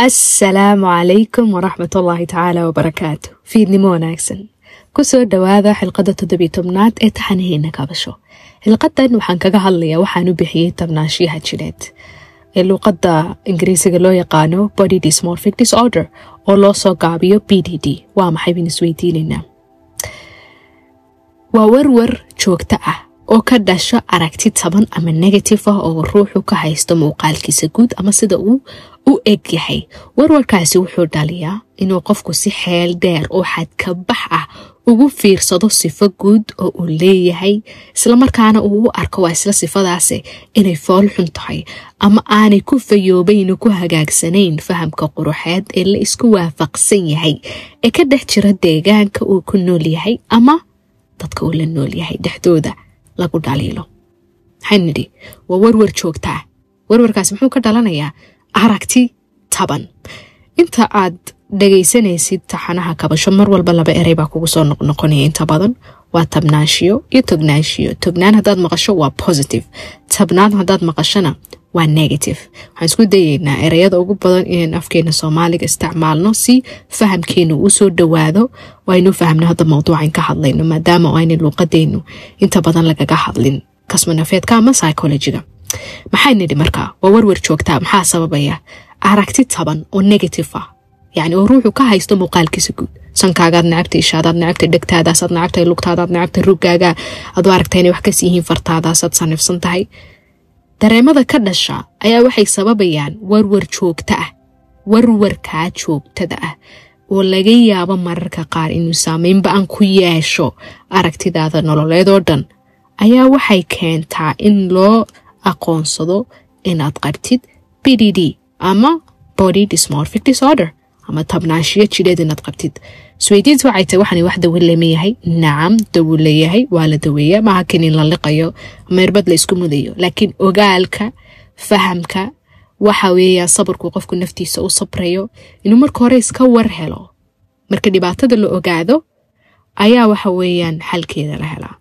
asalaamu calaykum waraxmat ullaahi tacaala wabarakaatu fiidnimo wanaagsan kusoo dhowaada xilqada toddobiy tobnaad ee taxanaheena kabasho xilqadan waxaan kaga hadlayaa waxaan u bixiyey tabnaashiyaha jireed ee luuqada ingiriisiga loo yaqaano body dysmorphic disorder oo loo soo gaabiyo b d d waa maxay bayn isweydiinaynaa waa warwar joogto ah oo ka dhasho aragti taban ama negative ah oo ruuxu ka haysto muuqaalkiisa guud ama sida uu u eg yahay warwarkaasi wuxuu dhaliyaa inuu qofku si xeel dheer oo xadkabax ah ugu fiirsado sifo guud oo uu leeyahay islamarkaana uu u arko waa isla sifadaasi inay fool xun tahay ama aanay ku fayoobayn ku hagaagsanayn fahamka quruxeed ee la isku waafaqsan yahay ee ka dhex jira deegaanka uu ku nool yahay ama dadka uu la nool yahay dhexdooda lagu dhaliilo maxaan nidhi waa warwar joogtaa warwarkaasi muxuu ka dhalanayaa aragti taban inta aad dhagaysanaysid taxanaha kabasho mar walba laba erey baa kugu soo noqnoqonaya inta badan waa tabnaanshiyo iyo tognaanshiyo tognaan haddaad maqasho waa positive tabnaan haddaad maqashona waa negative waxaan isku dayeynaa ereyada ugu badan inaan afkeena soomaaliga isticmaalno si fahamkeenu uu soo dhowaado waaynu fahmno hadda mawduucan ka hadlayno maadaama ayna luuqadeenu inta badan lagaga hadlin kasmanafeedka ama psychologiga maxaa nidhi markaa waa warwar joogtaa maxaa sababaya aragti taban oo negative ah yacni oo ruuxu ka haysto muuqaalkiisa guud sankaagaad necabta ishaadaad necabta dhegtaadaasaad necabta lugtaadaad necabta ruggaaga aad u aragta inay wax kas yihiin fartaadaasaad sanifsan tahay dareemada ka dhasha ayaa waxay sababayaan warwar joogto ah warwarkaa joogtada ah oo laga yaabo mararka qaar inuu saameynba aan ku yeesho aragtidaada nololeed oo dhan ayaa waxay keentaa in loo aqoonsado inaad qabtid b d d ama body dysmorphic disorder ama tabnaanshiyo jidheed inaad qabtid isweydiinta waxay tahay waxaan wax dawo leemayahay nacam dawo leeyahay waa la daweeya maaha kan in la liqayo meerbad la isku mudayo laakiin ogaalka fahamka waxa weeyaa sabarku qofku naftiisa u sabrayo inuu marka hore iska war helo marka dhibaatada la ogaado ayaa waxa weeyaan xalkeeda la helaa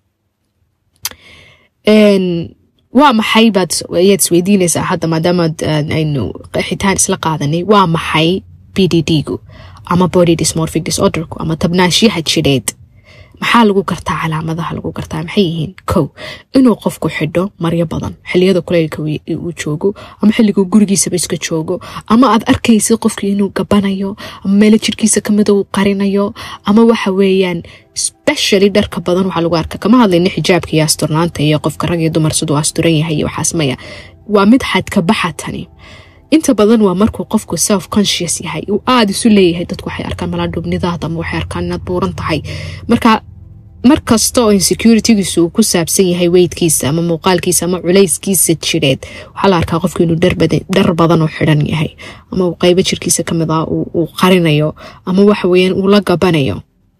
waa maxay baad ayaad isweydiinaysaa hadda maadaamaad aynu xitaan isla qaadanay waa maxay b d d gu ama body dysmorphic disorderku ama tabnaashiyaha jidheed maxaa lagu gartaa calaamadaha lagu gartaa maxay yihiin kow inuu qofku xidho maryo badan xiliyada kuleylka uu joogo ama xilliguu gurigiisaba iska joogo ama aad arkaysid qofkii inuu gabanayo ama meelo jirkiisa kamida uu qarinayo ama waxa weeyaan specially dharka badan waxaa lagu arka kama hadlayna xijaabka iyo asturnaanta iyo qofka rag iyo dumar siduu asturan yahay iyo waxaas maya waa mid xadka baxa tani inta badan waa markuu qofku self conscious yahay uu aada isu leeyahay dadku waxay arkaan malaadhubnidaada ama waxay arkaan inaad buuran tahay marka mar kasta oo insecuritygiisu uu ku saabsan yahay weydkiisa ama muuqaalkiisa ama culayskiisa jireed waxaa la arkaa qofku inuu dhar badan oo xidhan yahay ama uu qeybo jirkiisa kamid ah uu qarinayo ama waxa weyaan uu la gabanayo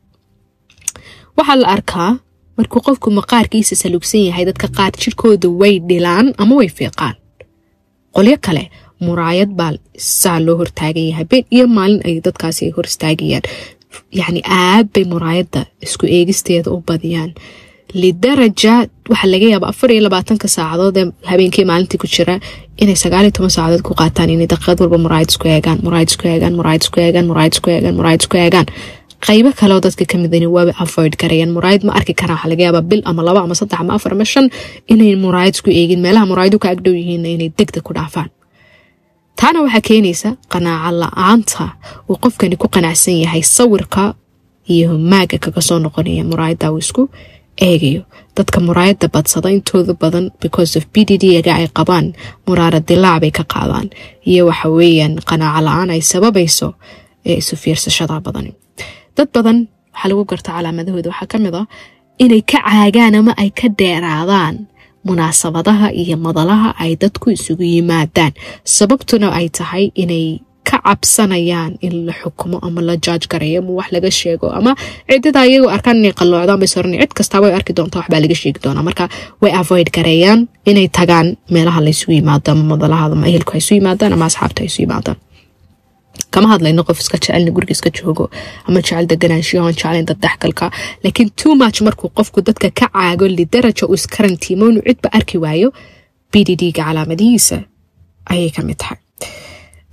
waxaa la arkaa markuu qofku maqaarkiisa salugsan yahay dadka qaar jirkooda way dhilaan ama way fiiqaan qolyo kale muraayad baa saa loo hortaagan yahay been iyo maalin ay dadkaasi ay hor istaagayaan yacni aad bay muraayadda isku eegisteeda u badiyaan lidaraja waxaa laga yaaba afar iyo labaatanka saacadood ee habeenkii maalintii ku jira inay sagaal iyo toban saacadood ku qaataan inay daqiiqad walba muraayad isku eegaan muraayad isku eegaan muraayad isku eegaan muraayad isku eegaan muraayad isku eegaan qaybo kale oo dadka kamid in waaba avoid garayaan muraayad ma arki karaan waxaa laga yaabaa bil ama laba ama saddex ama afar ama shan inay muraayad isku eegin meelaha muraayadu ka agdhow yihiin inay degdeg ku dhaafaan taana waxaa keenaysa qanaaco la-aanta uu qofkani ku qanacsan yahay sawirka iyo maaga kaga soo noqonaya muraayadda uu isku eegayo dadka muraayadda badsada intooda badan because of b d d-ga ay qabaan muraara dilaac bay ka qaadaan iyo waxa weeyaan qanaaco la-aan ay sababayso ee isu fiirsashada badani dad badan waxaa lagu garta calaamadahooda waxaa kamid ah inay ka caagaan ama ay ka dheeraadaan munaasabadaha iyo madalaha ay dadku isugu yimaadaan sababtuna ay tahay inay ka cabsanayaan in la xukumo ama la jaaj garayo ama wax laga sheego ama cidada iyagoo arkaan inay qalloocdaan bay soran cid kastaa way arki doontaa waxbaa laga sheegi doonaa marka way avoid gareeyaan inay tagaan meelaha la isugu yimaado ama madalaha ama ehelku ay isu yimaadaan ama asxaabta ay isu yimaadaan kama hadlayno qof iska jecelna guriga iska joogo ama jecel deganaanshiyo aan jeclayn dad dhexgalka laakiin too much markuu qofku dadka ka caago lidaraja uu iskarantiimo inuu cidba arki waayo b d d-ga calaamadihiisa ayay kamid tahay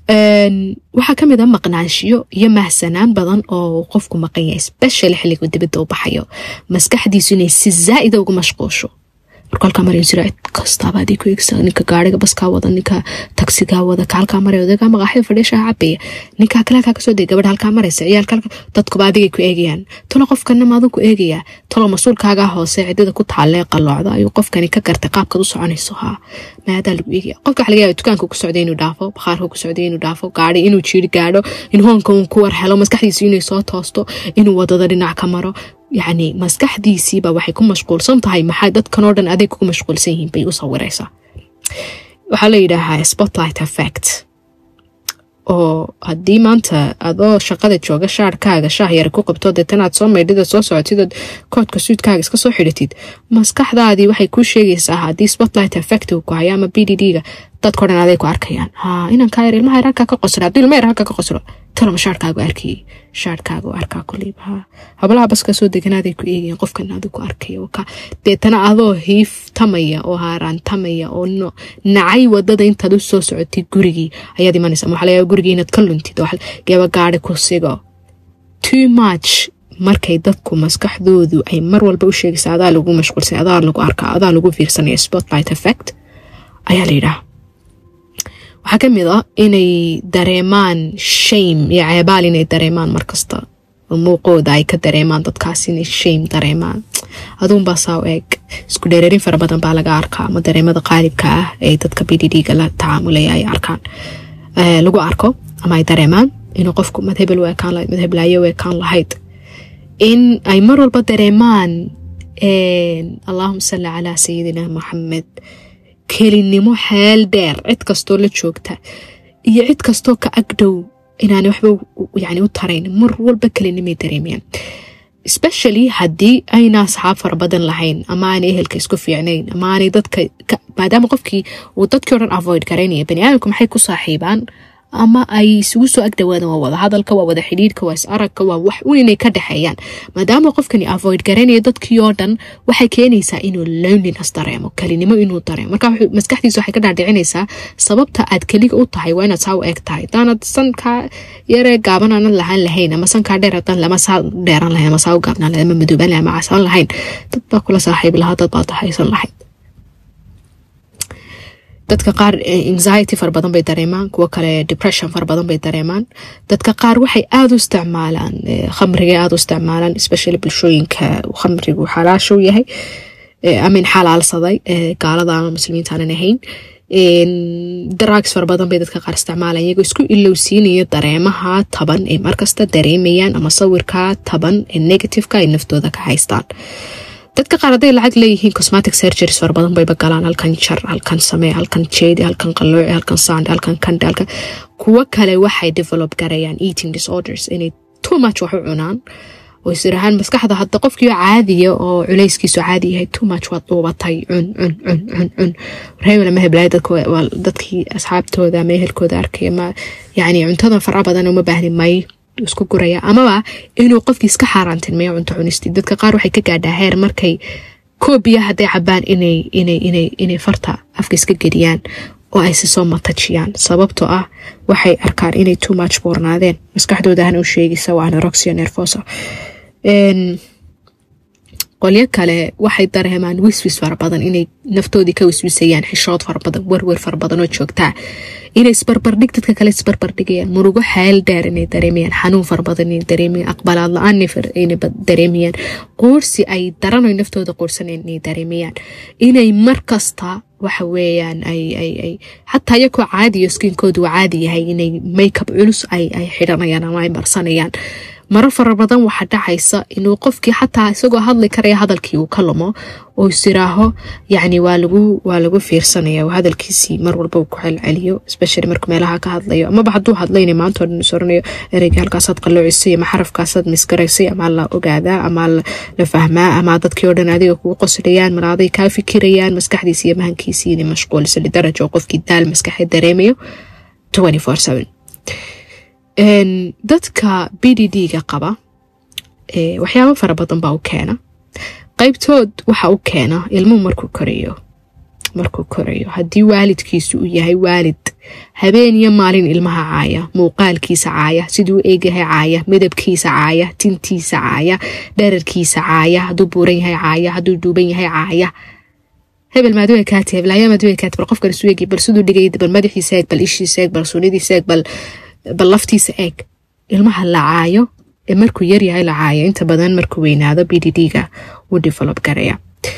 waxaa kamid a maqnaanshiyo iyo mahsanaan badan oo qofku maqan yahay special xilligu dibadda u baxayo maskaxdiisu inay si zaa'ida ugu mashquusho marka halkaa maraya jira cid kastaaba adii ku eegsa ninka gaariga baskaa wada ninka tagsigaa wada ka halkaa maraya odagaa maqaaxida fadhiishaa cabaya ninkaa kale halkaa kasoo degay gabadha halkaa maraysa ciyaalka halka dadkuba adigay ku eegayaan talo qofkana maaduu ku eegayaa talo mas-uulkaagaa hoose cidida ku taalee qaloocda ayuu qofkani ka gartay qaabkaad u soconayso haa maadaa lagu eegaya qofka waxa laga yaaba dukaanka ku socday inuu dhaafo bakhaarka ku socday inuu dhaafo gaari inuu jiiri gaadho in hoonka uun ku war helo maskaxdiisu inay soo toosto inuu wadada dhinac ka maro yacni maskaxdiisiiba waxay ku mashquulsan tahay maxaa dadkan oo dhan adeeg kugu mashquulsan yihiin bay u sawiraysaa waxaa la yidhaahaa spotlight effect oo haddii maanta adoo shaqada jooga shaarkaaga shaah yar ku qabto deetanaad soo maydhida soo socotidood koodka suudkaaga iska soo xidhatid maskaxdaadii waxay kuu sheegaysaa haddii spotlight effect uu ku hayo ama b d d-ga dadko dhan aday ku arkayaan ha inan kaa yar ilmaha yar halkaa ka qoslo haddii ilma yar halkaa ka qoslo talama shaarkaagu arkayay shaarkaagu arkaa kuliib ha hablaha baska soo deganaaday ku eegayaan qofkan adu ku arkaya ka deetana adoo hiiftamaya oo haaraantamaya oo nacay wadada intaad u soo socotid gurigii ayaad imanaysa waxaa laga gurigii inaad ka luntid gaba gaari ku sigo too much markay dadku maskaxdoodu ay mar walba u sheegaysa adaa lagu mashquulsan adaa lagu arkaa adaa lagu fiirsanaya spotlight effect ayaa la yidhaha waxaa ka mid a inay dareemaan shame iyo ceebaal inay dareemaan markasta oo muuqooda ay ka dareemaan dadkaas inay shame dareemaan aduunbaa saa u eeg isku dheereerin fara badan baa laga arkaa ama dareemada qaalibka ah ee dadka b d d-ga la tacaamulaya ay arkaan lagu arko ama ay dareemaan inuu qofku madhebel u ekaan lahayd madheblaayo u ekaan lahayd in ay mar walba dareemaan allahuma salli calaa sayidina maxamed kelinimo xeel dheer cid kastoo la joogta iyo cid kastoo ka agdhow inaana waxba yani u tarayn mar walba kelinimay dareemayaan especially haddii ayna asxaab fara badan lahayn ama aanay ehelka isku fiicnayn ama aanay dadka maadaama qofkii uu dadkii o dhan avoid garaynaya bani aadamku maxay ku saaxiibaan ama ay isugu soo agdhawaadaan waa wada hadalka waa wada xidhiidhka waa is aragka waa wax un inay ka dhexeeyaan maadaama qofkani avoid garanaya dadkii oo dhan waxay keenaysaa inuu loneliness dareemo kelinimo inuu dareemo marka maskaxdiisa waxay ka dhaadhicinaysaa sababta aad keliga u tahay waa inaad saa u eeg tahay hadaanad sankaa yaree gaaban aanad lahaan lahayn ama sankaa dheer hadan lama saa dheeran lahayn ama saa u gaabnaan lahayn ama madoobaan lahayn ama casaan lahayn dad baa kula saaxiibi lahaa dad baad haysan lahayd dadka qaar anxiety fara badan bay dareemaan kuwo kale depression fara badan bay dareemaan dadka qaar waxay aada u isticmaalaan khamriga aada u isticmaalaan especially bulshooyinka khamrigu xalaashow yahay amin xalaalsaday gaalada ama muslimiinta aanan ahayn drugs fara badan bay dadka qaar isticmaalaan iyagoo isku ilowsiinaya dareemaha taban ay markasta dareemayaan ama sawirka taban ee negativeka ay naftooda ka haystaan dadka qaar hadday lacag leeyihiin cosmatic surgeries fara badan bayba galaan halkan jar halkan samee halkan jeedi halkan qalooci halkan sande halkan kande halkan kuwo kale waxay develop garayaan eating disorders inay too much wax u cunaan oo isirahaan maskaxda hadda qofkii caadiya oo culayskiisu caadi yahay too much waad dhuubatay cun cun cun cun cun reebel ma heblaay dadkii asxaabtooda ama ehelkooda arkaya ma yani cuntada fara badan uma baahni may isku guraya amaba inuu qofkii iska xaaraantilmeeyo cunto cunisti dadka qaar waxay ka gaadhaa heer markay koobiya hadday cabaan inay farta afka iska geliyaan oo ay si soo matajiyaan sababtoo ah waxay arkaan inay too much boornaadeen maskaxdoodahana u sheegaysa waa aneroxia nervosa qolyo kale waxay dareemaan wiswis fara badan inay naftoodii ka wiswisayaan xishood fara badan werwer fara badan oo joogtaa inay isbarbardhig dadka kale isbarbardhigayaan murugo xeel dheer inay dareemayaan xanuun fara badan inay dareemayaan aqbalaad la-aan inay dareemayaan qoorsi ay daranoy naftooda qoorsaneen inay dareemayaan inay markasta waxa weeyaan ay ay ay xataa iyakoo caadiyo skiinkoodu waa caadi yahay inay makeup culus ay ay xidhanayaan ama ay marsanayaan maro fara badan waxaa dhacaysa inuu qofkii xataa isagoo hadli karaya hadalkii uu ka lumo oo isiraaho yacni waa lagu waa lagu fiirsanaya oo hadalkiisii mar walba uu ku celceliyo especially markuu meelaha ka hadlayo amaba hadduu hadlayna maanta oo dhan is oranayo ereyga halkaasaad qalloocisay ama xarafkaasaad misgaraysay ama la ogaadaa ama la fahmaa ama dadkii oo dhan adiga kugu qoslayaan mar aday kaa fikirayaan maskaxdiisi iyo mahankiisii inay mashquulisa lidaraja oo qofkii daal maskaxeed dareemayo twenty four seven dadka b d d-ga qaba waxyaabo fara badan baa u keena qaybtood waxa u keena ilmuhu markuu korayo markuu korayo haddii waalidkiisu uu yahay waalid habeen iyo maalin ilmaha caaya muuqaalkiisa caaya siduu eegyahay caaya midabkiisa caaya tintiisa caaya dherarkiisa caaya hadduu buuran yahay caaya hadduu duuban yahay caaya hebel maadwe kaati heblaaya maadwe kaati bal qofkan isu eegi bal siduu dhigay bal madaxiisa eeg bal ishiisa eeg bal suunidiisa eeg bal bal laftiisa eeg ilmaha la caayo ee markuu yaryahay la caayo inta badan markuu weynaado b d d ga wuu develop garaya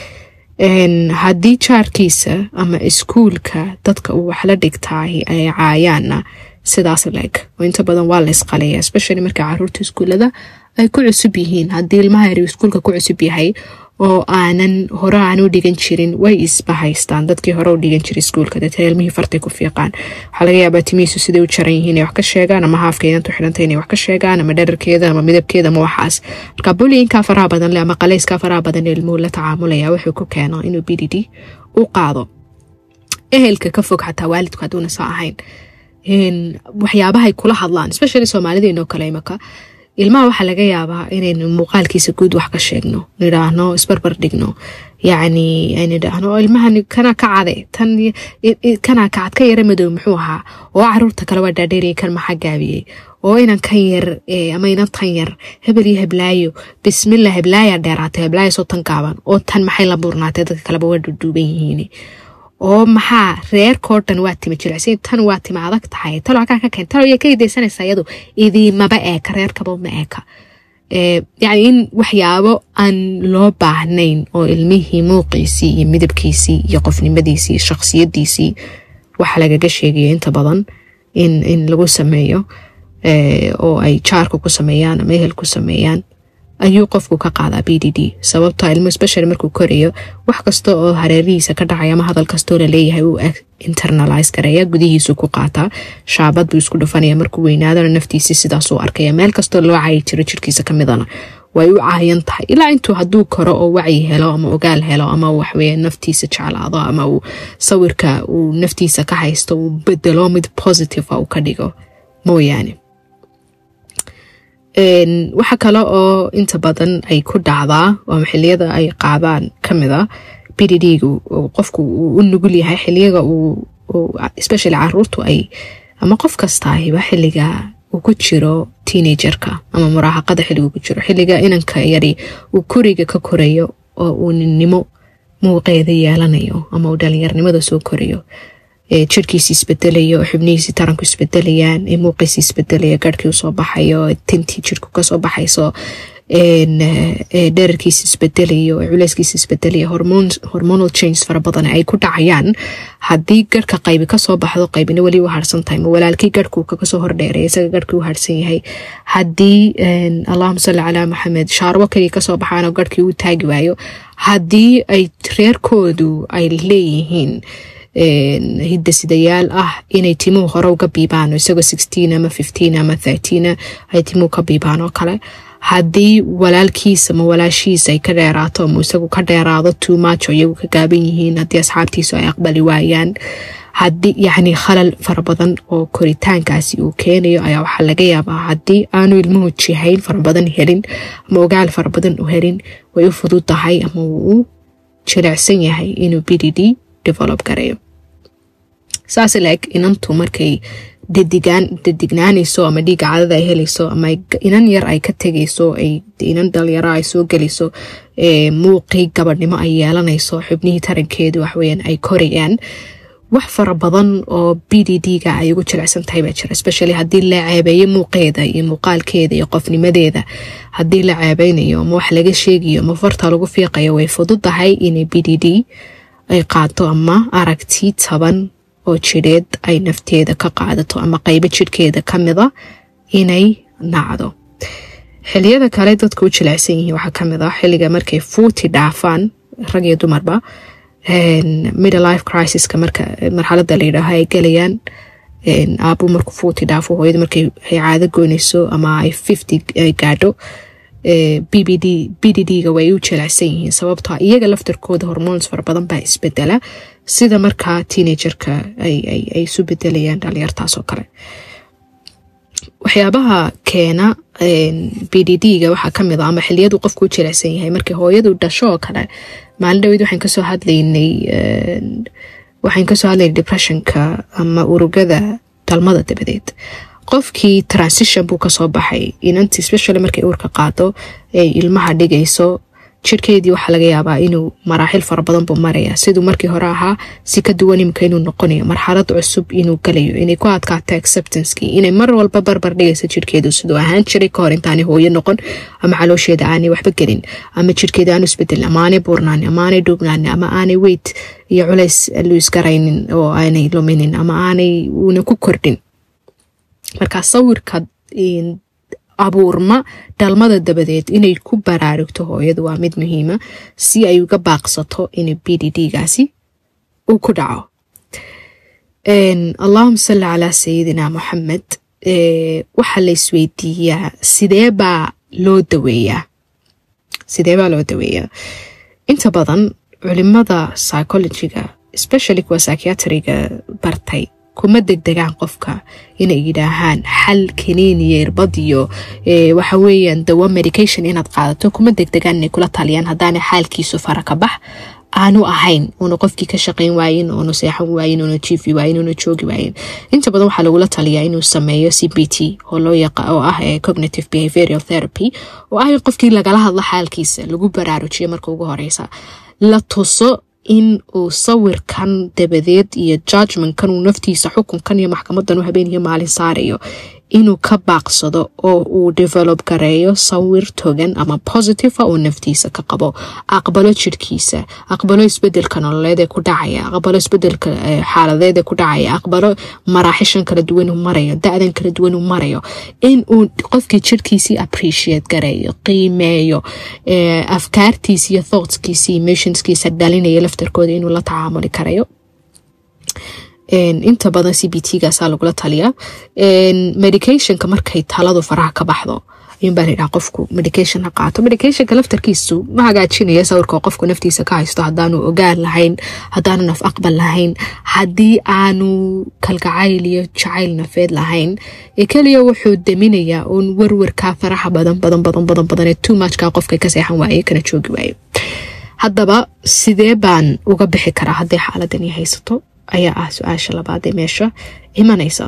haddii jaarkiisa ama iskuulka dadka uu wax la dhigtaay ay caayaanna sidaas leeg oo inta badan waa la isqalaya especially marka caruurta iskuulada ay ku cusub yihiin haddii ilmaha yar iskuulka ku cusub yahay oo aanan hore aan u dhigan jirin way isbahaystaan dadkii hore u dhigan jiray iskuulka deetana ilmihii fartay ku fiiqaan waxaa laga yaabaa timihiisu siday u jaran yihiin inay wax ka sheegaan ama haafka inantu xidhantay inay wax ka sheegaan ama dherarkeeda ama midabkeeda ama waxaas marka bullyingka faraha badan leh ama qalayskaa faraha badan ee ilmuhu la tacaamulaya wuxuu ku keeno inuu b d d u qaado ehelka ka fog xataa waalidku hadduuna saa ahayn waxyaabahay kula hadlaan especially soomaalideenoo kale imaka ilmaha waxaa laga yaabaa inaynu muuqaalkiisa guud wax ka sheegno nidhaahno isbarbar dhigno yacni nidhaahno ilmahan kana ka cade tan kana kacad ka yara madow muxuu ahaa oo caruurta kale waa dhaadheeriyay kan maxaa gaabiyey oo inan kan yar ama inan tan yar hebel iyo heblaayo bismillah heblaaya dheeraatay heblaayo soo tan gaaban oo tan maxay la buurnaatay dadka kaleba waa duduuban yihiin oo maxaa reerkoo dhan waa tima jilicsan tan waa tima adag tahay talo halkaa ka keen talo yaa ka idaysanaysaa iyadu idiimaba eeka reerkaba uma eeka yacni in waxyaabo aan loo baahnayn oo ilmihii muuqiisii iyo midabkiisii iyo qofnimadiisii iyo shakhsiyadiisii waxa lagaga sheegayo inta badan in in lagu sameeyo oo ay jaarka ku sameeyaan ama ehel ku sameeyaan ayuu qofku ka qaadaa b d d sababta ilmo special markuu korayo wax kasta oo hareerihiisa ka dhacay ama hadal kastoo laleeyahay uu internalize gareeya gudihiisu ku qaataa shaabad buu isku dhufanaya markuu weynaadana naftiisi sidaasuu arkaya meel kastoo loo cayi jiro jirkiisa kamidana way u caayan tahay ilaa intuu hadduu koro oo wacyi helo ama ogaal helo ama waxweye naftiisa jeclaado ama uu sawirka uu naftiisa ka haysto uu bedelo mid positive uu ka dhigo mooyaane waxa kale oo inta badan ay ku dhacdaa oo xiliyada ay qaadaan kamid a b d d-gu qofku uu u nugul yahay xiliyaga especially caruurtu ay ama qof kastaahiba xiliga uu ku jiro teenagerka ama muraahaqada xiligu ku jiro xiliga inanka yari uu koriga ka korayo oo uu ninnimo muuqeeda yeelanayo ama uu dhalinyarnimada soo korayo jirkiisi isbedelayo xubnihiisi taranku isbedelayaan muuqiisi isbedelaya garhkii usoo baxayo tintii jirku kasoo baxayso dherarkiisi isbedelayo culeyskiisi isbedelaya hormonal change fara badan ay ku dhacayaan haddii garhka qaybi kasoo baxdo qaybina weli u harsan tahay ma walaalkii garhku kasoo hordheeray isaga garhkii u harsan yahay haddii allahuma salli calaa maxamed shaarbo kaliya kasoo baxaanoo garhkii u taagi waayo haddii ay reerkoodu ay leeyihiin hidasidayaal ah inay timuhu hore uga biibaan isagoo sixteen ama fifteen ama thirteen ay timuhu ka biibaan oo kale haddii walaalkiisa ama walaashiisa ay ka dheeraato ama isagu ka dheeraado too much oo iyagu ka gaaban yihiin haddii asxaabtiisu ay aqbali waayaan haddii yacni khalal fara badan oo koritaankaasi uu keenayo ayaa waxaa laga yaabaa haddii aanu ilmuhu jihayn fara badan helin ama ogaal fara badan u helin way u fudud tahay ama wuu u jilicsan yahay inuu b d d develop gareeyo saas laeg inantu markay dadignaanayso ama dhiiga cadada ay helayso ama inan yar ay ka tegayso inan dhalinyaro ay soo gelayso muuqii gabadhnimo ay yeelanayso xubnihii tarankeedu waxweyaan ay korayaan wax fara badan oo b d d ga ay ugu jilicsan tahay baa jira especially haddii la ceebeeyo muuqeeda iyo muuqaalkeeda iyo qofnimadeeda haddii la ceebeynayo ama wax laga sheegayo ama farta lagu fiiqayo way fududahay inay b d d ay qaato ama aragti taban oo jidheed ay nafteeda ka qaadato ama qaybo jidhkeeda ka mida inay nacdo xiliyada kale dadka u jilicsan yihiin waxaa kamid ah xiliga markay fuuti dhaafaan rag iyo dumarba middle life crisis-ka marka marxalada la yidhaaho ay gelayaan aabu markuu fuuti dhaafo hooyada markay ay caado goynayso ama ay fifty ay gaadho b b d b d d ga way u jilicsan yihiin sababtoo iyaga laftarkooda hormoons fara badan baa isbedela sida markaa teenagerka ay isu bedelayaan dhalinyartaas oo kale waxyaabaha keena b d d ga waxaa kamid a ama xiliyadu qofku u jilicsan yahay markii hooyadu dhasho oo kale maalin dhaweyd waxaan kasoo hadlaynay waxaan kasoo hadlaynay depressionka ama urugada dhalmada dabadeed qofkii transition buu kasoo baxay inanti specially markay uurka qaado ay ilmaha dhigayso jirkeedii waxaa laga yaabaa inuu maraaxil fara badan buu maraya siduu markii hore ahaa si ka duwan imika inuu noqonayo marxalad cusub inuu galayo inay ku adkaato acceptancekii inay mar walba barbar dhigayso jirkeedu siduu ahaan jiray kahor intaanay hooyo noqon ama caloosheeda aanay waxba gelin ama jirkeeda aanu isbedelin ama aanay buurnaan ama aanay dhuubnaan ama aanay weyt iyo culays luis garaynin oo aanay luminin ama aanay uuna ku kordhin markaa sawirka abuurma dhalmada dabadeed inay ku baraarugto hooyadu waa mid muhiima si ay uga baaqsato in b d d gaasi uu ku dhaco allahuma salli calaa sayidina moxamed waxaa la isweydiiyaa sidee baa loo daweeyaa sidee baa loo daweeyaa inta badan culimada psychologiga especially kuwa psychiatriga bartay kuma degdegaan qofka inay yidhaahaan xal kaniiniyo irbadiyo waxa weeyaan dawa medication inaad qaadato kuma degdegaan inay kula taliyaan haddaana xaalkiisu fara ka bax aanu ahayn uuna qofkii ka shaqayn waayin uuna seexan waayin uuna jiifi waayin uuna joogi waayin inta badan waxaa lagula taliyaa inuu sameeyo c b t oo loo yaqa oo ah cognitive behavioral therapy oo ah in qofkii lagala hadlo xaalkiisa lagu baraarujiyo marka ugu horeysa la tuso in uu sawirkan dabadeed iyo judgmentkan uu naftiisa xukunkan iyo maxkamadan u habeen iyo maalin saarayo inuu ka baaqsado oo uu develop gareeyo sawir togan ama positiva oo naftiisa ka qabo aqbalo jirkiisa aqbalo isbedelka nololeed ee ku dhacaya aqbalo isbedelka xaaladeed ee ku dhacaya aqbalo maraaxishan kala duwan uu marayo da-dan kala duwan uu marayo in uu qofkii jirkiisii appreciate gareeyo qiimeeyo afkaartiisa iyo thoughtskiisa emotionskiisa dhalinaya laftarkooda inuu la tacaamuli karayo inta badan c b t gaasaa lagula taliyaa medicationka markay taladu faraha ka baxdo ayuunbaa layidhaha qofku medication ha qaato medicationka laftarkiisu ma hagaajinaya sawirka qofku naftiisa ka haysto haddaanu ogaan lahayn haddaanu naf aqbal lahayn haddii aanu kalgacayl iyo jacayl nafeed lahayn ee keliya wuxuu deminayaa uun warwarkaa faraha badan badan badan badan badan ee too muchka qofka ka seexan waaye kana joogi waaye haddaba sidee baan uga bixi karaa hadday xaaladani haysato ayaa ah su-aasha labaad ee meesha imanaysa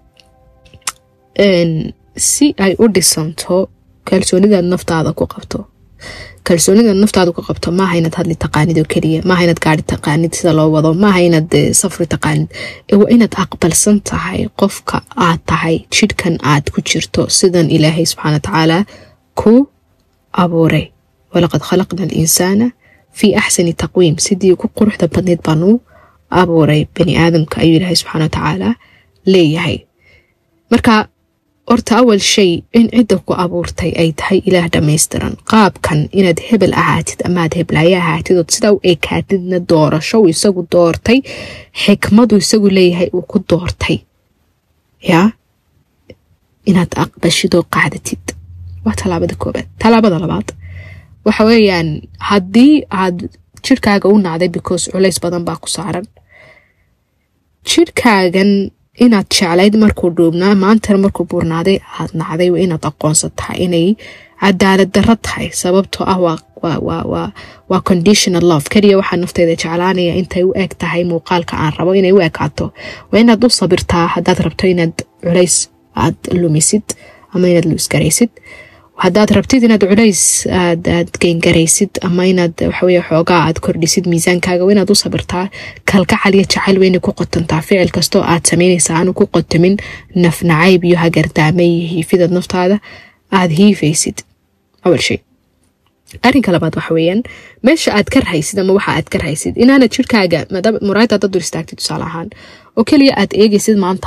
si ay u dhisanto kalsoonidaad naftaada ku qabto kalsoonidaad naftaada ku qabto maaha inaad hadli taqaanid oo keliya maaha inaad gaari taqaanid sida loo wado maaha inaad safri taqaanid waa inaad aqbalsan tahay qofka aad tahay jidhkan aad ku jirto sidan ilaahay subxaana watacaala ku abuuray walaqad khalaqna alinsaana fii axsani taqwiim sidii ugu quruxda badneyd baanu abuuray bani aadamka ayuu ilaahay subxaana watacaala leeyahay marka horta awal shay in cidda ku abuurtay ay tahay ilaah dhammaystiran qaabkan inaad hebel ahaatid amaad heblaayo ahaatid ood sidaa u ekaatidna doorasho uu isagu doortay xikmadu isagu leeyahay uu ku doortay yaa inaad aqbashid oo qacdatid waa tallaabada koobaad tallaabada labaad waxa weeyaan haddii aad jirkaaga u nacday because culays badan baa ku saaran jirkaagan inaad jeclayd markuu dhuubnaa maantana markuu buurnaaday aad nacday waa inaad aqoonsan tahay inay cadaalad darro tahay sababtoo ah waa conditional love keliya waxaa nafteyda jeclaanaya intay u eg tahay muuqaalka aan rabo inay u ekaato waa inaad u sabirtaa haddaad rabto inaad culays aad lumisid ama inaad luisgaraysid haddaad rabtid inaad culays aad geengaraysid ama inaad waxaweye xoogaa aad kordhisid miisaankaaga waa inaad u sabirtaa kalgacal iyo jacayl weyna ku qotantaa ficil kastoo aad samaynaysa aanu ku qotamin nafnacayb iyo hagardaame iyo hiifidaad naftaada aad hiifaysid awal shay arrinka labaad waxa weeyaan meesha aad ka rahaysid ama waxa aad ka rahaysid inaanad jirkaaga muraayada dad dur istaagtid tusaale ahaan oo keliya aad eegaysid maanta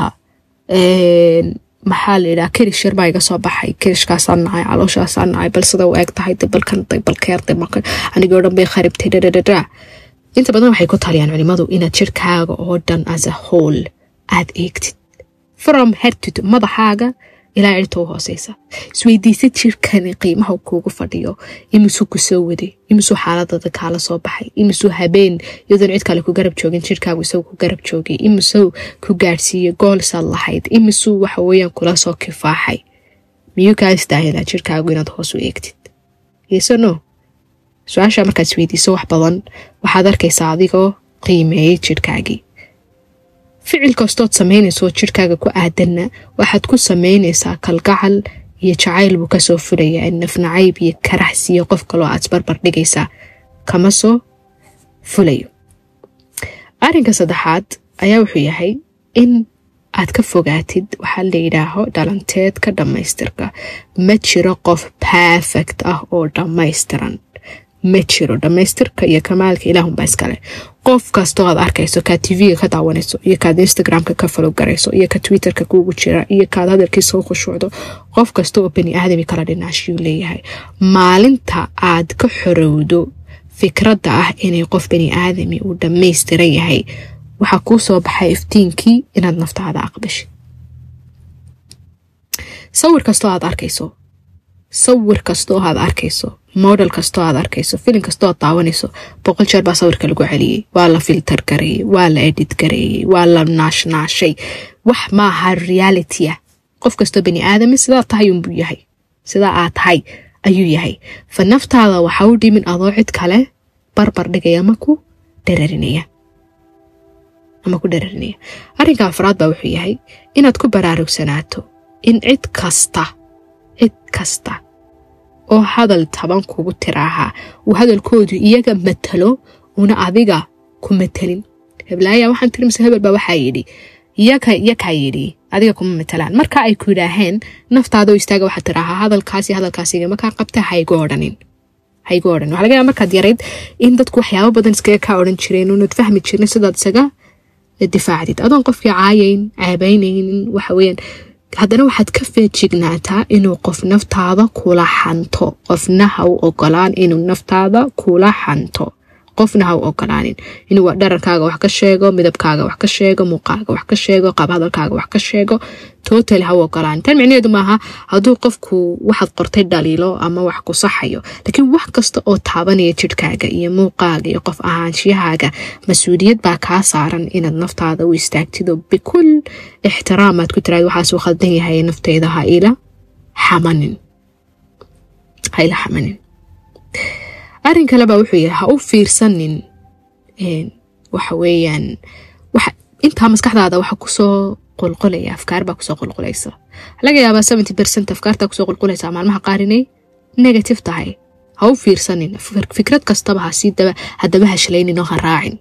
maxaa la yidhaha kerish yar baa iga soo baxay kerishkaasaan nacay calooshaasaan nacay bal sida u eeg tahay balkan balkeer anigoo dhan bay kharibtay dhadhadhadha inta badan waxay ku taliyaan culimadu inaad jirkaaga oo dhan as a whole aad eegtid from hertid madaxaaga ilaa cirta u hooseysa isweydiisad jirkani qiimaha kuugu fadhiyo imisuu ku soo waday imisuu xaaladada kaala soo baxay imisuu habeen iyadoon cid kale ku garab joogin jirkaagu isagu ku garab joogay imisuu ku gaadhsiiyey goolsaad lahayd imisuu waxa weeyaan kula soo kifaaxay miyuu kaa istaahilaa jirkaagu inaad hoos u eegtid yeso no su-aasha markaad isweydiiso wax badan waxaad arkaysaa adigoo qiimeeyey jidhkaagii ficil kastood samaynayso jidhkaaga ku aadanna waxaad ku samaynaysaa kalgacal iyo jacayl buu kasoo fulayaa nafnacayb iyo karaxsi iyo qof kaloo aad isbarbar dhigaysaa kama soo fulayo arrinka saddexaad ayaa wuxuu yahay in aad ka fogaatid waxaa la yidhaaho dhalanteedka dhammaystirka ma jiro qof perfect ah oo dhammaystiran ma jiro dhammaystirka iyo kamaalka ilaahunbaa iskale qof kastoo aad arkayso kaad tv-ga ka daawanayso iyo kaad instagramka ka falow garayso iyo ka twitterka kuugu jira iyo kaad hadalkiisa u khushuucdo qof kasta oo bani aadami kala dhinaashiyuu leeyahay maalinta aad ka xorowdo fikradda ah inay qof bani aadami uu dhammaystiran yahay waxaa kuu soo baxay iftiinkii inaad naftaada aqbashid sawir kastoo aad arkayso sawir kastoo aad arkayso model kastoo aad arkayso filin kastoo aad daawanayso boqol jeer baa sawirka lagu celiyey waa la filter gareeyey waa la edit gareeyey waa la naashnaashay wax maaha reality ah qof kastoo bani aadami sidaa tahay unbuu yahay sidaa aad tahay ayuu yahay fa naftaada waxa u dhimin adoo cid kale barbar dhigaya ama ku dhararinaya ama ku dhararinaya arrinka afraad baa wuxuu yahay inaad ku baraarugsanaato in cid kasta cid kasta oo hadal taban kugu tiraahaa uu hadalkoodu iyaga matalo una adiga ku matelin heblaaya waxaan tiri mise hebel baa waxaa yidhi yakaa yidhi adiga kuma matalaan marka ay ku yidhaaheen naftaadoo istaaga waxaad tiraahaa hadalkaasi hadalkaasiga makaa qabta haygu odhanin haygu odhanin waxa laga yaaba markaad yarayd in dadku waxyaabo badan iskaga kaa odhan jireen uunad fahmi jirin sidaad isaga difaacdid adoon qofkii caayayn caabaynaynin waxa weeyaan haddana waxaad ka feejignaataa inuu qof naftaada kula xanto qofna ha u ogolaan inuu naftaada kula xanto qofna ha u ogolaanin inuu dhararkaaga wax ka sheego midabkaaga wax ka sheego muuqaaga wax ka sheego qaab hadalkaaga wax ka sheego total ha u ogolaanin tan micnaheedu maaha hadduu qofku waxaad qortay dhaliilo ama wax ku saxayo laakiin wax kasta oo taabanaya jidhkaaga iyo muuqaaga iyo qof ahaanshiyahaaga mas-uuliyad baa kaa saaran inaad naftaada u istaagtido bikul ixtiraamaad ku tiraad waxaasuu khaldan yahay nafteyda ha ila xamanin ha ila xamanin arrin kale baa wuxuu yahay ha u fiirsanin waxa weeyaan intaa maskaxdaada waxa kusoo qulqulaya afkaar baa kusoo qulqulaysa laga yaabaa seventy percent afkaartaa kusoo qulqulaysa maalmaha qaar inay negative tahay ha u fiirsanin fikrad kastaba hasii haddaba hashlaynin oo ha raacin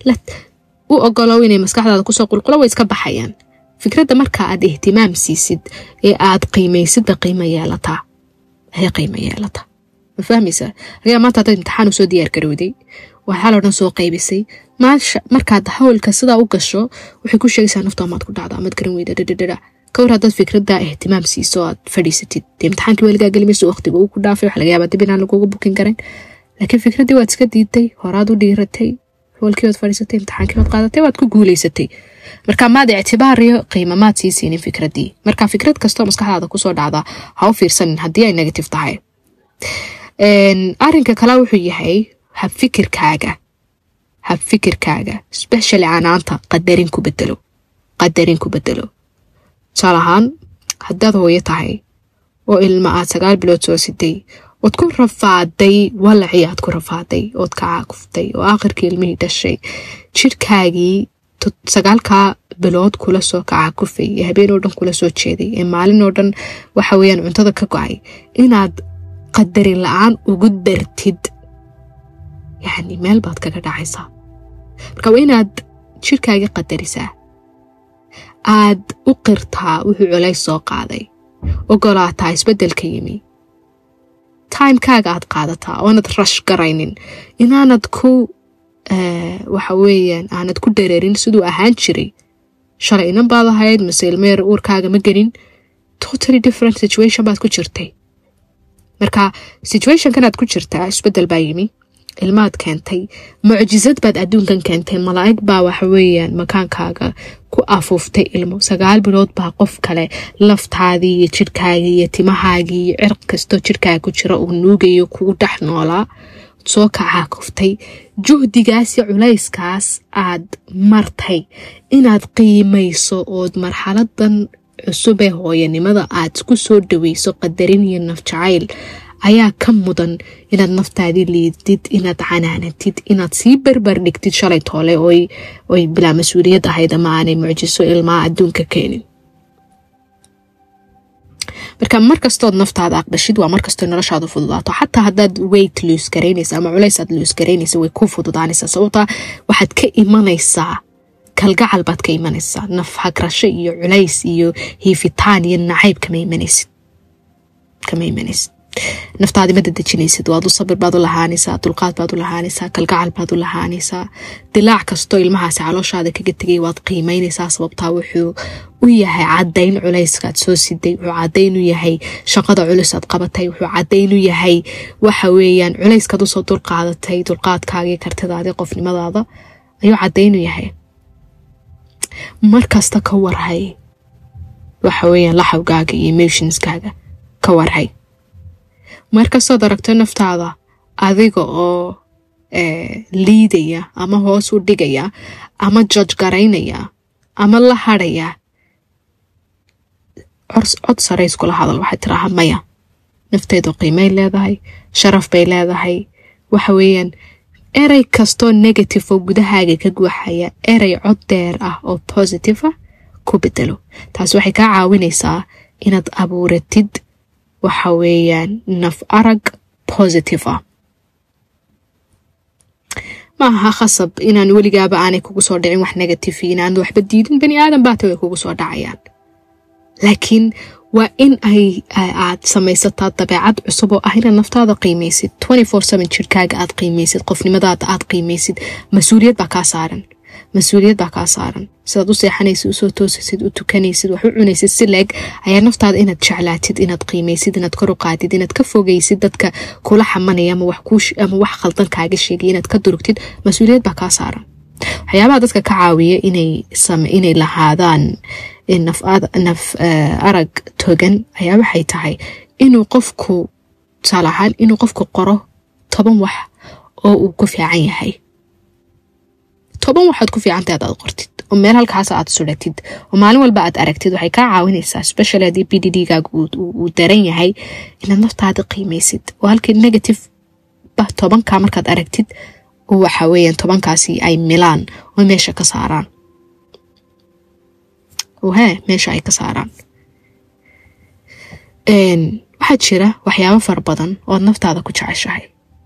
u ogolow inay maskaxdaada kusoo qulqulo way iska baxayaan fikradda marka aad ihtimaam siisid ee aad qiimaysidba qiimo yeelataa ayay qiimo yeelataa ma fahmaysaa laga maanta haddaad imtixaan usoo diyaar garowday waxaa loo dhan soo qaybisay maasha markaad hawlka sidaa u gasho waxay ku sheegaysaa nafta amaad ku dhacdo amaad garan weyda dhadhadhadha ka war haddaad fikradda ihtimaam siiso aad fadhiisatid dee imtixaankii weligaa gelimayso waqtiga uu ku dhaafay waxa laga yaabaa dib inaan laguga bukin karin laakiin fikraddii waad iska diiday horaad u dhiiratay hawlkii waad fadhiisatay imtixaankii waad qaadatay waad ku guulaysatay marka maad ictibaariyo qiimo maad sii siinin fikraddii marka fikrad kastoo maskaxdaada kusoo dhacda ha u fiirsanin haddii ay negative tahay arrinka kale wuxuu yahay habfikirkaaga habfikirkaaga specially canaanta qadarin ku bedelo qadarin ku bedelo tusaal ahaan haddaad hooyo tahay oo ilma aad sagaal bilood soo siday ood ku rafaaday walacii aad ku rafaaday ood ka caakuftay oo aakhirkii ilmihii dhashay jidhkaagii sagaalkaa bilood kula soo kacaakufay ee habeen oo dhan kula soo jeeday ee maalin oo dhan waxa weeyaan cuntada ka go-ay inaad qadarin la-aan ugu dartid yacni meel baad kaga dhacaysaa marka waa inaad jirkaagii qadarisaa aad u qirtaa wuxuu colays soo qaaday ogolaataa isbeddelka yimi timekaaga aad qaadataa oonad rash garaynin inaanad ku waxa weeyaan aanad ku dareerin siduu ahaan jiray shalay inan baad ahayd mase ilmeer uurkaaga ma gelin totally different situation baad ku jirtay marka situationkanaad ku jirtaa isbedel baa yimi ilmaad keentay mucjisad baad adduunkan keentay malaa'ig baa waxaweeyaan makaankaaga ku afuuftay ilmo sagaal bilood baa qof kale laftaadii iyo jirhkaagii iyo timahaagii iyo cirq kastoo jirkaaga ku jira uu nuugayo kugu dhex noolaa soo kacaa kuftay juhdigaas iyo culayskaas aad martay inaad qiimayso ood marxaladan cusub ee hooyanimada aad ku soo dhaweyso qadarin iyo nafjacayl ayaa ka mudan inaad naftaadii liidid inaad canaanatid inaad sii berber dhigtid shalay toole oy bilaa mas-uuliyad ahayd ama aanay mucjiso ilmaa adduunka keenin marka markastood naftaada aqbashid waa markastoo noloshaadu fududaato xataa hadaad weyt luus garaynaysa ama culaysaad luus garaynaysa way ku fududaanaysaa sababtaa waxaad ka imanaysaa kalgacal baad ka imanaysaa naf hagrasho iyo culays iyo hiifitaan iyo nacayb kama imanaysid kama imanaysid naftaadi ma dadejinaysid waad u sabir baad u lahaanaysaa dulqaad baad u lahaanaysaa kalgacal baad u lahaanaysaa dilaac kastoo ilmahaasi calooshaada kaga tegay waad qiimaynaysaa sababtaa wuxuu u yahay cadayn culayskaad soo siday wuxuu cadayn u yahay shaqada culusaad qabatay wuxuu cadayn u yahay waxa weeyaan culayskaad usoo dulqaadatay dulqaadkaagii kartidaadii qofnimadaada ayuu cadayn u yahay markasta ka warhay waxa weeyaan laxawgaaga iyo emotionskaaga ka warhay markastood aragto naftaada adiga oo liidaya ama hoos u dhigaya ama joj garaynaya ama la hadhaya cod sare iskula hadal waxay tiraaha maya nafteedu qiimay leedahay sharaf bay leedahay waxa weeyaan erey kastoo negative oo gudahaaga ka guuxaya erey cod deer ah oo positive ah ku bedelo taas waxay kaa caawinaysaa inaad abuuratid waxa weeyaan naf arag positive ah ma aha khasab inaan weligaaba aanay kugu soo dhicin wax negative inaanad waxba diidin bani aadan baata way kugu soo dhacayaan laakiin waa in ay aad samaysataa dabeecad cusub oo ah inaad naftaada qiimaysid jirkaaga aad qiimaysid qofnimadaada aad qiimaysid mas-uuliyad baa kaa saaran mas-uuliyad baa kaa saaran sidaad u seexanaysid usoo toosasid u tukanaysid wax u cunaysid si leeg ayaa naftaada inaad jeclaatid inaad qiimaysid inaad kor u qaadid inaad ka fogaysid dadka kula xamanaya ama ama wax khaldan kaaga sheegay inaad ka durugtid mas-uuliyad baa kaa saaran waxyaabaha dadka ka caawiya inay lahaadaan naf arag togan ayaa waxay tahay inuu qofku tusaale ahaan inuu qofku qoro toban wax oo uu ku fiican yahay toban waxaad ku fiicantahay adaad qortid oo meel halkaas aad suratid oo maalin walba aad aragtid waxay kaa caawinaysaa special haddii b d d gaaga uu daran yahay inaad naftaada qiimaysid oo halkii negative ba tobankaa markaad aragtid waxa weeyaan tobankaasi ay milaan oo meesha ka saaraan he meesha ay ka saaraan waxaa jira waxyaabo fara badan ood naftaada ku jeceshahay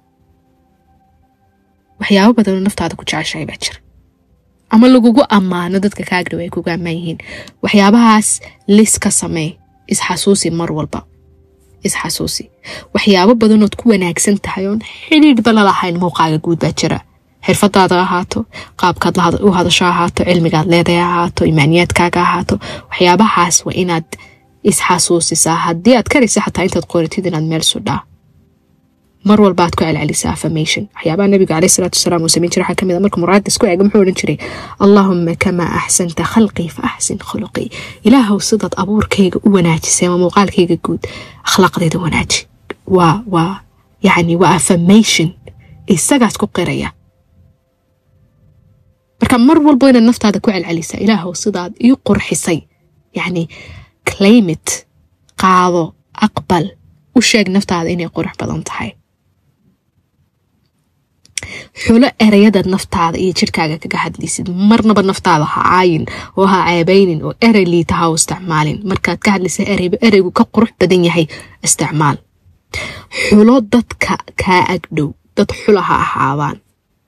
waxyaabo badan oo naftaada ku jeceshahay baa jira ama lagugu ammaano dadka kaagdhow ay kugu ammaan yihiin waxyaabahaas lis ka samee isxasuusi mar walba isxasuusi waxyaabo badanood ku wanaagsan tahay oon xidhiidhba lalahayn muuqaaga guud baa jira xirfadaada ahaato qaabkaad u hadasho ahaato cilmigaad leedahay ahaato imaaniyaadkaaga ahaato waxyaabahaas waa inaad isxasuusisaa haddii aad karaysa xataa intaad qoratid inaad meel sudhaa mar walba aad ku celcelisaa affirmation waxyaabaha nabiga caleyh salaatu wasalaam uu samayn jiray waxaa kamid a marka muraadda isku eega muxuu odhan jiray allaahuma kamaa axsanta khalqii fa axsin khuluqii ilaahow sidaad abuurkayga u wanaajisay ama muuqaalkayga guud akhlaaqdayda wanaaji waa waa yacni waa affirmation isagaas ku qiraya marka mar walbo inaad naftaada ku celcelisaa ilaahow sidaad ii qurxisay yacni claimit qaado aqbal u sheeg naftaada inay qurux badan tahay xulo ereyadaad naftaada iyo jirkaaga kaga hadlaysid marnaba naftaada ha caayin oo ha ceebaynin oo erey liita ha u isticmaalin markaad ka hadlaysa ereyba ereygu ka qurux badan yahay isticmaal xulo dadka kaa agdhow dad xula ha ahaadaan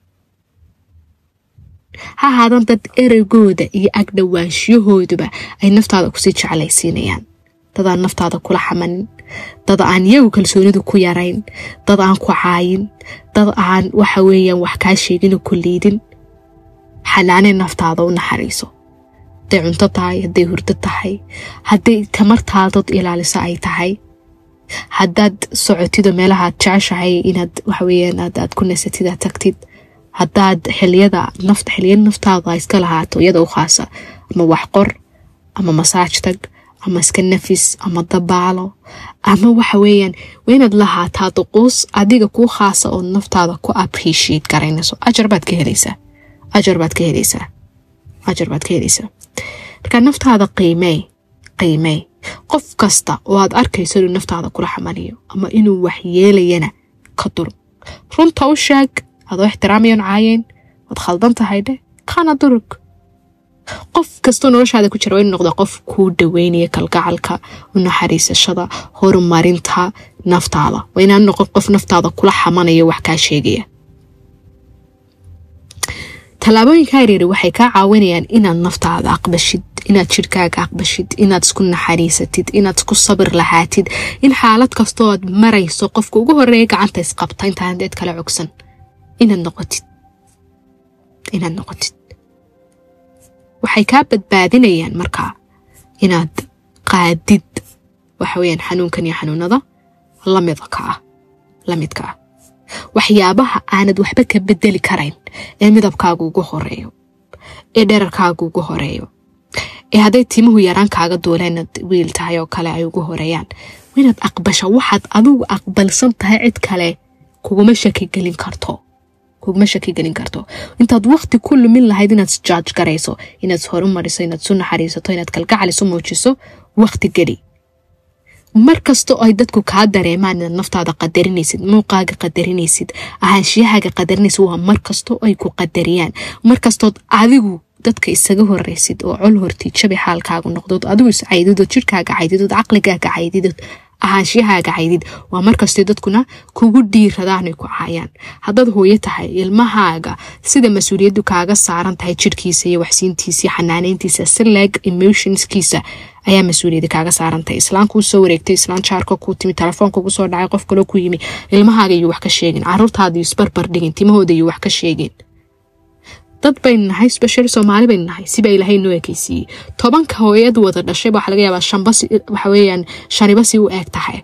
ha ahaadaan dad ereygooda iyo agdhowaanshiyahooduba ay naftaada kusii jeclaysiinayaan dad aan naftaada kula xamanin dad aan iyagu kalsoonidu ku yarayn dad aan ku caayin dad aan waxa weeyaan wax kaa sheegino ku liidin xanaanee naftaada u naxariiso hadday cunto tahay hadday hurdo tahay hadday tamartaadad ilaaliso ay tahay haddaad socotido meelahaad jeceshahay inaad waxaweyaan aad ku nasatid aad tagtid haddaad xiliyada nafta xiliyada naftaada iska lahaato iyada u khaasa ama wax qor ama masaaj tag ama iska nafis ama dabaalo ama waxa weeyaan waa inaad lahaataa duquus adiga kuu khaasa oo naftaada ku appreciate garaynayso ajar baad ka helaysaa ajar baad ka helaysaa ajar baad ka helaysaa marka naftaada qiimey qiimey qof kasta oo aad arkayso inuu naftaada kula xamanayo ama inuu wax yeelayana ka durug runta u sheeg adoo ixtiraamayon caayeen waad khaldan tahay dheh kana durug qof kastoo noloshaada ku jira waa inu noqda qof kuu dhaweynaya kalgacalka u naxariisashada horumarinta naftaada waa inaan noqon qof naftaada kula xamanaya wax kaa sheegaya tallaabooyinka yaryari waxay kaa caawinayaan inaad naftaada aqbashid inaad jirhkaaga aqbashid inaad isku naxariisatid inaad isku sabir lahaatid in xaalad kastoo aad marayso qofka ugu horeeya gacanta isqabta intaan deed kala cogsan inaad noqotid inaad noqotid waxay kaa badbaadinayaan markaa inaad qaadid waxa weyaan xanuunkan iyo xanuunada lamidka ah lamidka ah waxyaabaha aanad waxba ka bedeli karayn ee midabkaaga ugu horeeyo ee dherarkaaga ugu horeeyo ee hadday timuhu yaraan kaaga duuleenad wiil tahay oo kale ay ugu horeeyaan inaad aqbasho waxaad adigu aqbalsan tahay cid kale kuguma shakigelin karto kuguma shakigelin karto intaad waqti ku lumin lahayd inaad isjaaj garayso inaad horumariso inaad isu naxariisato inaad kalgacal isu muujiso waqti geli mar kastoo ay dadku kaa dareemaan inaad naftaada qadarinaysid muuqaaga qadarinaysid ahaanshiyahaaga qadarinaysid waa mar kastoo ay ku qadariyaan mar kastood adigu dadka isaga horeysid oo col hortii jabi xaalkaagu noqdood adigu is caydidood jirkaaga caydidood caqligaaga caydidood ahaanshiyahaaga caydid waa markastay dadkuna kugu dhiiradaanay ku caayaan haddaad hooyo tahay ilmahaaga sida mas-uuliyaddu kaaga saaran tahay jirhkiisa iyo waxsiintiisa iyo xanaaneyntiisa si leeg emotionskiisa ayaa mas-uuliyadda kaaga saarantahay islaan kuu soo wareegtay islaan jaarka kuu timi telefoon kugu soo dhacay qof kaloo ku yimi ilmahaaga iyo wax ka sheegin caruurtaada iyo isbarbar dhigin timahooda iyo wax ka sheegin dad baynu nahay special soomaali baynu nahay siba ilaahay noo ekeysiiyey tobanka hooyad wada dhashay waxaa laga yaabaa shanba waxa weeyaan shaniba si u eeg tahay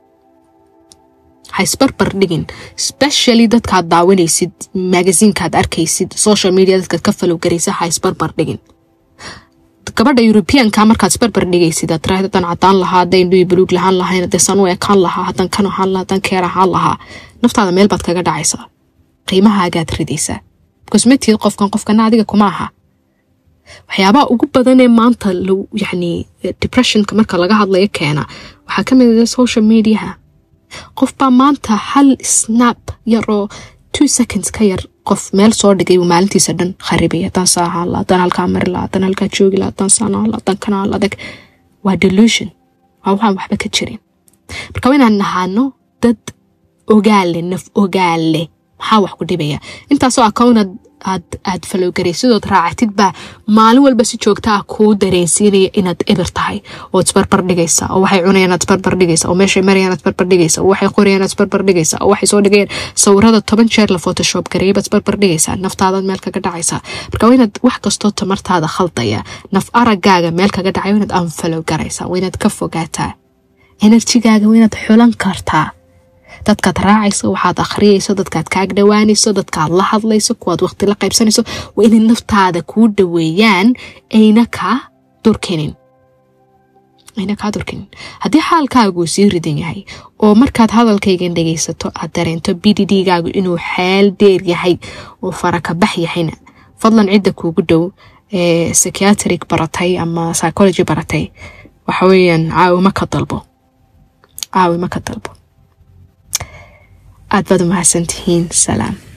ha isbarbar dhigin specially dadkaad daawanaysid magasiinkaad arkaysid social media dadkaad ka falowgaraysa ha isbarbar dhigin gabadha europeanka markaad isbarbar dhigaysid aad tiraahda haddaan cadaan lahaa hadday indhuhi buluug lahaan lahayn haddee san u ekaan lahaa haddaan kan ahaan lahaa haddaan keer ahaan lahaa naftaada meel baad kaga dhacaysaa qiimahaagaad ridaysaa cosmetic qofkan qofkana adiga kuma aha waxyaabaha ugu badanee maanta yani depressionka marka laga hadlayo keena waxaa ka mid ah social mediaha qofbaa maanta hal snap yaroo two seconds ka yar qof meel soo dhigay uu maalintiisa dhan kharibay haddaan saa ahaan la haddaan halkaa mari la haddaan halkaa joogi la haddaan saan ahaan la haddaan kana ahaan la adag waa delusion waa waxaan waxba ka jirin marka waa inaan nahaano dad ogaale naf ogaale maxaa wax ku dhibaya intaasoo account aad aad falowgaraysidood raacatid baa maalin walba si joogta ah kuu dareensiinaya inaad eber tahay oo isbarbar dhigaysa oo waxay cunayaan aad isbarbar dhigaysa oo meeshay marayaan aad isbarbar dhigaysa oo waxay qorayaan aad isbarbar dhigaysa oo waxay soo dhigayaan sawirada toban jeer la photoshop gareeyay baad isbarbar dhigaysaa naftaadaad meel kaga dhacaysaa marka waa inaad wax kastoo tamartaada khaldaya naf aragaaga meel kaga dhacay waa inaad anfalow garaysaa waa inaad ka fogaataa enerjigaaga waa inaad xulan kartaa dadkaad raacayso waxaad akhriyayso dadkaad kaag dhawaanayso dadkaad la hadlayso kuwaad waqti la qaybsanayso waa inay naftaada kuu dhaweeyaan ayna kaa durkinin ayna kaa durkinin haddii xaalkaagu sii ridan yahay oo markaad hadalkaygan dhegaysato aad dareento b d d gaagu inuu xeel dheer yahay oo farakabax yahayna fadlan cidda kuugu dhow ee psychiatric baratay ama psychology baratay waxa weeyaan caawimo ka dalbo caawimo ka dalbo aad baad u mahadsantihiin salaam